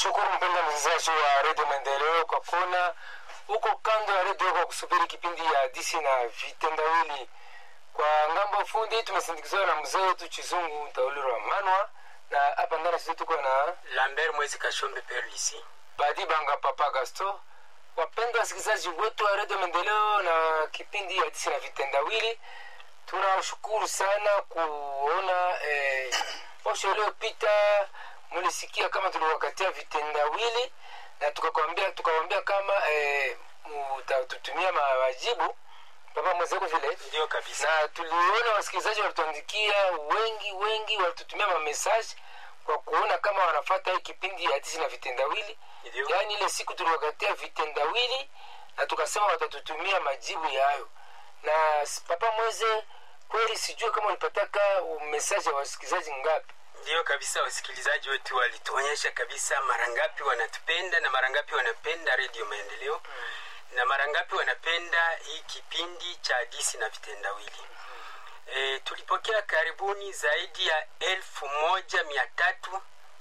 Tunakushukuru mpenda msikilizaji wa redio Maendeleo kwa kuona huko kando ya redio kwa kusubiri kipindi ya hadisi na vitendawili. Kwa ngambo fundi tumesindikizwa na mzee wetu Chizungu Tauliro wa Manwa, na hapa ndani sisi tuko na Lambert Mwezi Kashombe Perlisi. Badi Banga Papa Gasto. Wapendwa wasikilizaji wetu wa redio Maendeleo na kipindi ya hadisi na vitendawili, tunashukuru sana kuona eh, posho iliyopita mulisikia kama tuliwakatia vitendawili na tukakwambia tukawambia kama eh, mutatutumia ma- majibu papa mwenzako vile Ndio kabisa. na tuliona wasikilizaji walituandikia wengi wengi walitutumia mamesaji kwa kuona kama wanafata hii kipindi ya hadisi na vitendawili Ndio. yaani ile siku tuliwakatia vitendawili na tukasema watatutumia majibu yayo na s- papa mweze kweli sijue kama ulipataka mesaji ya wasikilizaji ngapi Ndio kabisa, wasikilizaji wetu walituonyesha kabisa mara ngapi wanatupenda na mara ngapi wanapenda redio Maendeleo na mara ngapi wanapenda hii kipindi cha hadisi na vitendawili. E, tulipokea karibuni zaidi ya elfu moja mia tatu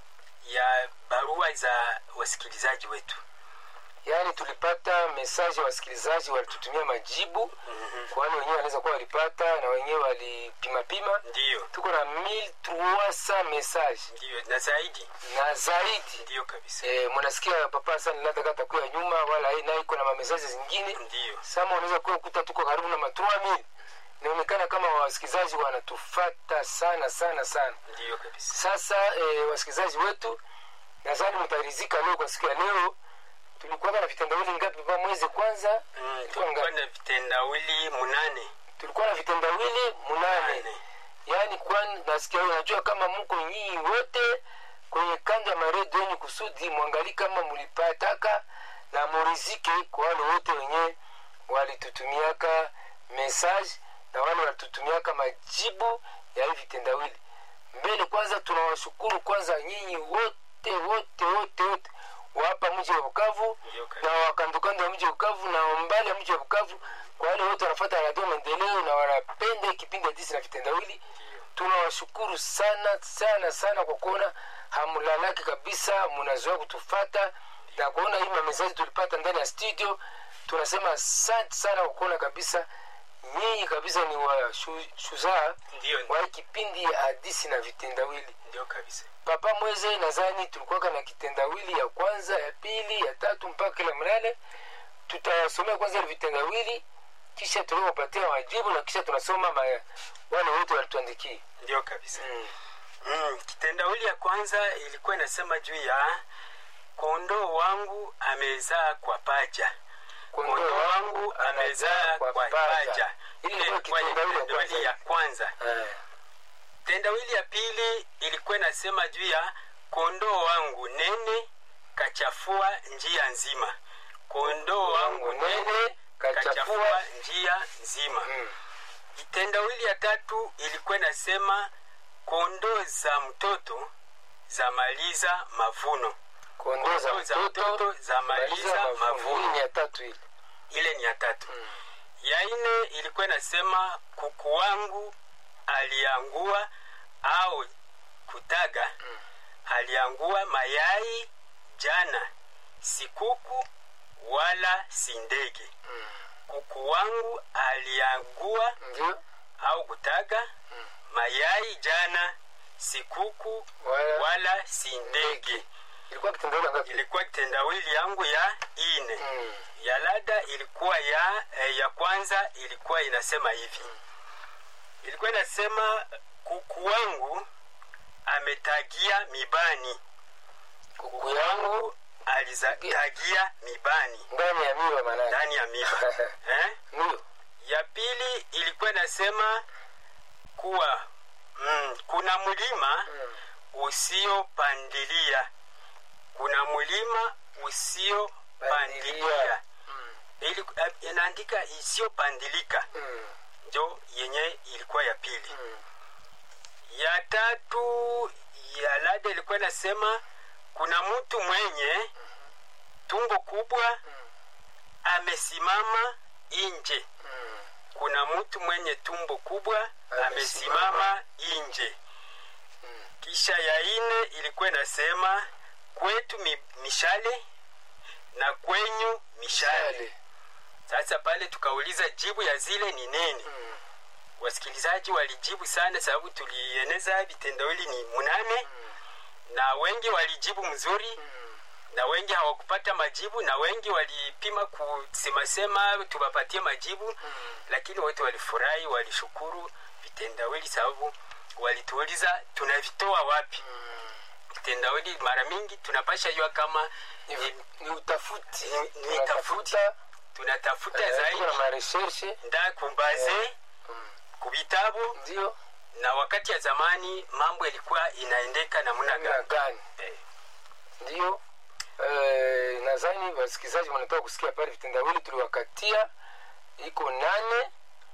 ya barua za wasikilizaji wetu. yaani tulipata mesaji ya wasikilizaji walitutumia majibu kwani wenyewe wanaweza kuwa walipata na wenyewe walipimapima Ndiyo, tuko na 1300 message ndiyo na zaidi, na zaidi ndiyo kabisa, e, mnasikia papa sana latakata kuya nyuma wala hii nayo iko na mamesaji zingine ndiyo, sama unaweza kuwa kuta tuko karibu na matrua mili inaonekana kama wasikilizaji wanatufata sana sana sana ndiyo kabisa. sasa e, wasikilizaji wetu nadhani mtarizika leo kwa siku ya leo tulikuwa na vitendawili ngapi pa mwezi kwanza Mm, Ilikuwa tulikuwa ngapi? na vitendawili munane tulikuwa na vitendawili munane Nane. yaani kwani nasikia unajua kama mko nyinyi wote kwenye kando ya maredio yenyu kusudi mwangali kama mulipataka na murizike kwa wale wote wenye walitutumiaka message na wale walitutumiaka majibu ya hivi vitendawili mbele kwanza tunawashukuru kwanza nyinyi wote wote wote wote wa hapa mji wa bukavu Ndio kabisa. na wakandokando ya mji wa bukavu na mbali ya mji wa bukavu kwa wale wote wanafuata radio maendeleo na wanapenda kipindi hadisi na vitendawili tunawashukuru sana sana sana kwa kuona hamlalaki kabisa mnazoea kutufata na kuona hii mamesaji tulipata ndani ya studio tunasema asante sana kwa kuona kabisa nyinyi kabisa ni washuzaa Ndiyo, wa hii kipindi ya hadisi na vitendawili ndio kabisa. papa mweze nadhani tulikuwaka na kitendawili ya kwanza ya pili ya tatu mpaka kila mnane tutasomea kwanza ile vitendawili kisha tunawapatia majibu na kisha tunasoma ma, wale wote walituandikia Ndio kabisa. mm. Mm, kitendawili ya kwanza ilikuwa inasema juu ya kondoo wangu amezaa kwa paja. Kondoo wangu amezaa kwa paja. Ile Ile ilikuwa ilikuwa ni kitendawili ya kitendawili kwanza. ya kwanza. Eh, Tendawili ya pili ilikuwa inasema juu ya kondoo wangu nene kachafua njia nzima. Kondoo wangu nene kachafua njia nzima. mm. Kitendawili ya tatu ilikuwa inasema kondoo za mtoto za maliza mavuno. kondoo za Kondoo za mtoto mtoto za maliza hii mavuno. ni ya tatu ile Ile ni ya tatu. Ya nne ilikuwa inasema kuku wangu aliangua au kutaga aliangua mayai jana, si kuku wala si ndege. Kuku wangu aliangua ndio au kutaga mayai jana, si kuku wala wala si ndege. ilikuwa kitendawili ngapi Ilikuwa kitendawili yangu ya ine. mm. Ya lada ilikuwa ya eh, ya kwanza ilikuwa inasema hivi, ilikuwa inasema kuku wangu ametagia mibani, kuku yangu alizatagia mibani ndani ya miwa manane ndani ya miba eh? ndio ya pili ilikuwa inasema kuwa mm, kuna mlima Mm. usiopandilia kuna mlima usiopandilia Pandilia. Mm. Ili- eh, inaandika isiyopandilika Mm. njo yenye ilikuwa ya pili Mm. ya tatu ya lada ilikuwa inasema kuna mtu mwenye tumbo kubwa amesimama nje Mm. kuna mtu mwenye tumbo kubwa Amesimama. amesimama nje kisha ya ine ilikuwa inasema kwetu mi, mishale na kwenyu mishale Shale. sasa pale tukauliza jibu ya zile ni nini Mm. wasikilizaji walijibu sana sababu tulieneza vitendawili ni munane na wengi walijibu mzuri Mm. na wengi hawakupata majibu na wengi walipima kusemasema tuwapatie majibu lakini wote walifurahi walishukuru vitendawili sababu walituuliza tunavitoa wapi vitendawili mara mingi tunapasha jua kama Ni, ni, ni utafuti Ni- ni tunatafuta tunatafuta eh, zaidi tuko na mareshershe nda kumbaze Mm. kubitabu ndio na wakati ya zamani mambo ilikuwa inaendeka namna namna gani gani Eh, ndio eh, nadhani wasikilizaji wanatoka kusikia pale vitendawili tuliwakatia iko nane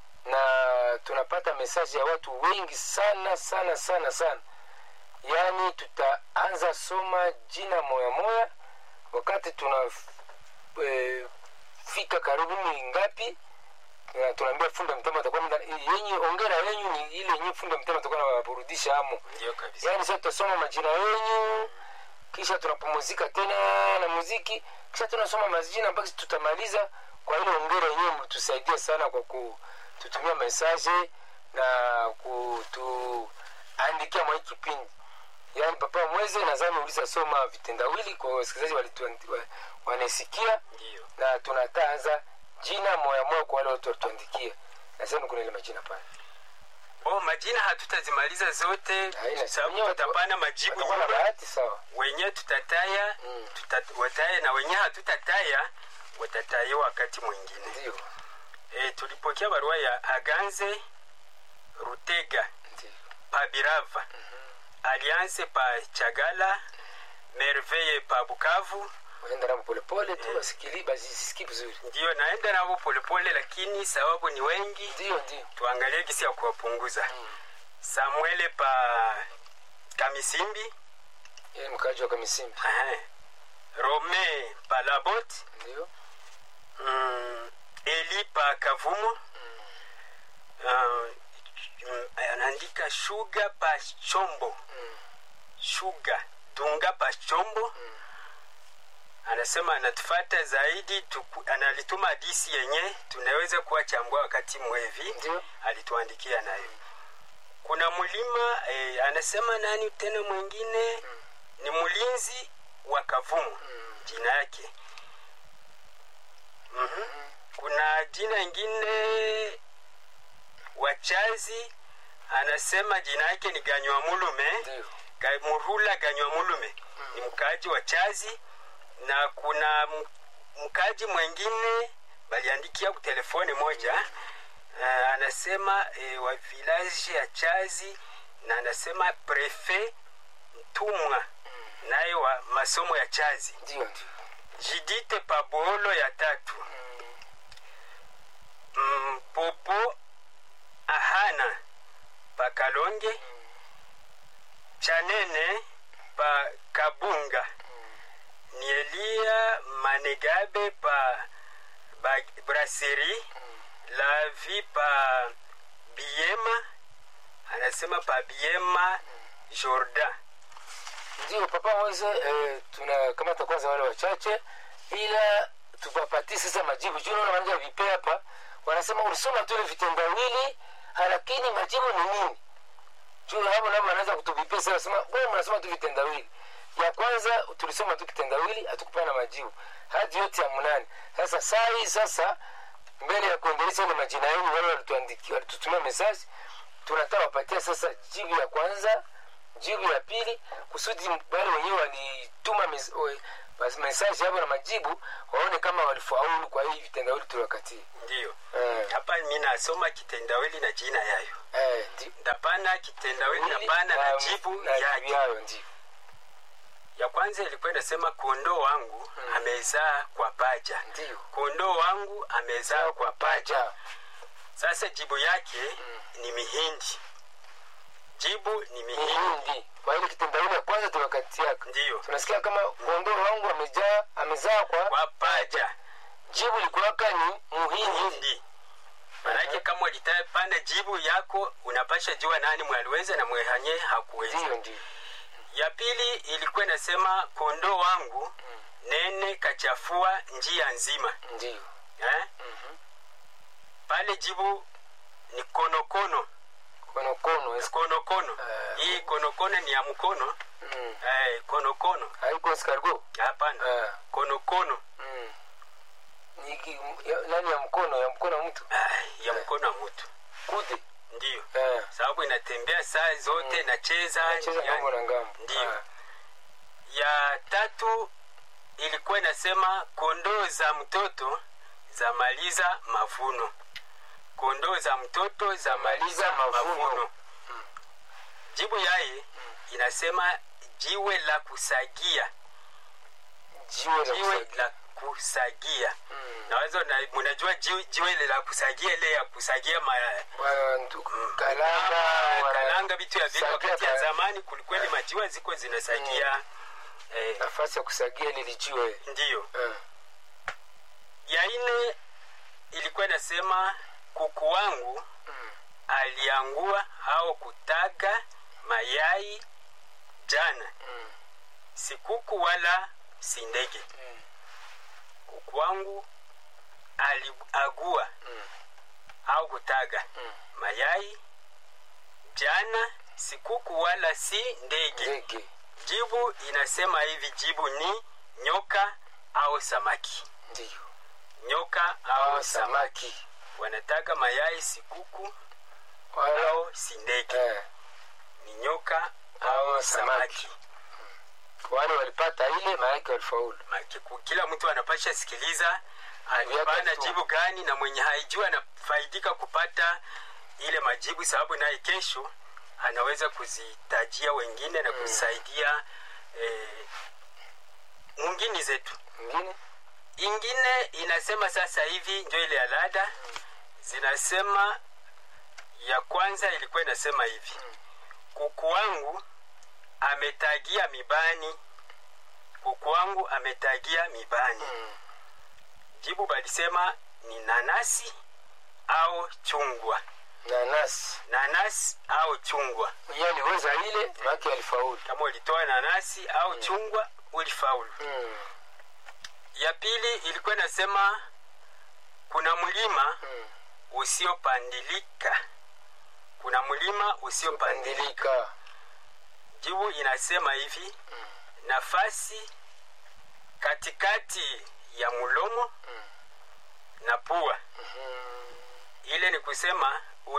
na tunapata mesaji ya watu wengi sana sana sana sana yaani tutaanza soma jina moya moya wakati tuna eh, fika karibu ni ngapi na tunaambia funda mtema atakuwa mda- yenye ongera yenyu ni ile yenye funda mtema atakuwa nawaburudisha amo ndio kabisa yaani sasa tutasoma majina yenyu kisha tunapumuzika tena na muziki kisha tunasoma majina mpaka tutamaliza kwa ile ongera yenyewe mlitusaidia sana kwa kututumia mesaje na kutuandikia mwa hii kipindi yaani papa mweze nadhani uliza soma vitendawili kwa wasikilizaji walitu- wa- wanasikia ndio na tunataanza jina moya moya kwa wale watu walituandikia nasema kuna ile majina pale oh, majina hatutazimaliza zote Haina- sababu wenyewe tutapana majibu watakuwa na nyuma bahati sawa wenye tutataya Mm. tuta, wataya na wenye hatutataya watataya wakati mwingine ndio e, tulipokea barua ya aganze rutega ndio pa birava alliance pa chagala merveille pa bukavu waenda nabo polepole tu wasikili basisiki vizuri ndiyo naenda navo polepole lakini sababu ni wengi ndio ndio tuangalie gisi ya kuwapunguza samuele pa kamisimbi yeye mkaji wa kamisimbi Ehe. rome pa labot ndio mm, eli pa kavumo uh, mm, anaandika shuga pa chombo shuga dunga pa chombo anasema anatufata zaidi tuku, analituma hadisi yenye tunaweza kuwachambua wakati mwevi ndio alituandikia nayo kuna mlima eh, anasema nani tena mwingine ni mlinzi wa kavumu jina yake mm kuna jina ingine wachazi anasema jina yake ni ganywa mulume ndio Ga- murula ganywa mulume ni mkaaji wa chazi na kuna m- mkaaji mwengine baliandikia ku telefoni moja uh, anasema eh, wa village ya chazi na anasema prefe mtumwa naye wa masomo ya chazi ndio ndio jidite paboolo ya tatu mm, popo ahana pa kalonge chanene pa kabunga ni elia manegabe pa ba- brasserie la vi pa biema anasema pa biema jordan ndio papa mweze eh, tunakamata kwanza wale wachache ila tupapatie sasa majibu juu naona wanaja vipe hapa wanasema ulisoma tu ile vitendawili lakini majibu ni nini juu hapo nabo wanaweza kutuvipia sasa wasema wewe mnasoma tu vitendawili ya kwanza tulisoma tu kitendawili hatukupana majibu hadi yote ya mnane sasa saa hii sasa mbele ya kuendelesha ile majina yenu wale walituandikia walitutumia message tunataka wapatia sasa jibu ya kwanza jibu ya pili kusudi wale wenyewe walituma mes- we- bas- message hapo na majibu waone kama walifaulu kwa hii vitendawili tuliwakatia ndiyo eh, hapa mi nasoma kitendawili na jina yayo eh, ndi- ndapana kitendawili wili napana na na- jibu na jibu yake yayo ndio ya kwanza ilikuwa inasema kondoo wangu amezaa kwa paja ndio kondoo wangu amezaa kwa paja paja sasa jibu yake ni mihindi jibu ni mihindi mihindi kwa ile kitendawili ya kwanza tuliwakatiaka ndiyo tunasikia kama kondoo wangu amejaa amezaa kwa kwa paja jibu likuwaka ni muhindi hindi manake kama ulitapana jibu yako unapasha jua nani mwaliweza na mwehanye hakuweza ndio ndio ya pili ilikuwa inasema kondoo wangu nene kachafua njia nzima Ndio. eh? pale jibu ni konokono Konokono. es- konokono Eh. hii konokono ni ya mkono Mm. eh, konokono Haiko escargot. hapana Eh. konokono Mm. Ni ki- ya- nani ya mkono ya mkono wa mtu ah, ya mkono wa mtu kude ndiyo eh. sababu inatembea saa zote nacheza Nacheza yani- ngambo na ngambo Ndio. Ah. ya tatu ilikuwa inasema kondoo za mtoto za maliza mavuno kondoo za mtoto za maliza mavuno. mavuno jibu yaye inasema jiwe la kusagia jiwe la jiwe kusagia. la kusagia Mm. nawazo na, munajua jiwe, jiwe ile la kusagia ile ya kusagia ma, Wa- ndu- kalanga Ah, wa- kalanga vitu ya vile sagia wakati ya ka- zamani kulikweli majiwa ziko zinasagia eh, nafasi ya kusagia lili jiwe ndiyo Eh. ya ine ilikuwa inasema kuku wangu Mm. aliangua au kutaga mayai jana Mm. si kuku wala si ndege Mm. kuku wangu aliagua Mm. au kutaga Mm. mayai jana si kuku wala si ndege ndege jibu inasema hivi jibu ni nyoka au samaki ndio nyoka au au samaki samaki wanataga mayai si kuku wala au si ndege eh. ni nyoka Au au samaki. samaki wale walipata ile maanake walifaulu Maki- ku- kila mtu anapasha sikiliza alipana tu. jibu gani na mwenye haijua anafaidika kupata ile majibu sababu naye kesho anaweza kuzitajia wengine na kusaidia eh, mwingine zetu mwingine ingine inasema sasa hivi njo ile ya lada zinasema ya kwanza ilikuwa inasema hivi kuku wangu ametagia mibani kuku wangu ametagia mibani Mm. jibu balisema ni nanasi au chungwa nanasi nanasi au chungwa mwenye aliweza ile maanake alifaulu kama ulitoa nanasi au chungwa ulifaulu mm. ya pili ilikuwa inasema kuna mlima mm. usiopandilika kuna mlima usiopandilika pandilika jibu inasema hivi nafasi katikati ya mlomo na pua ile ni kusema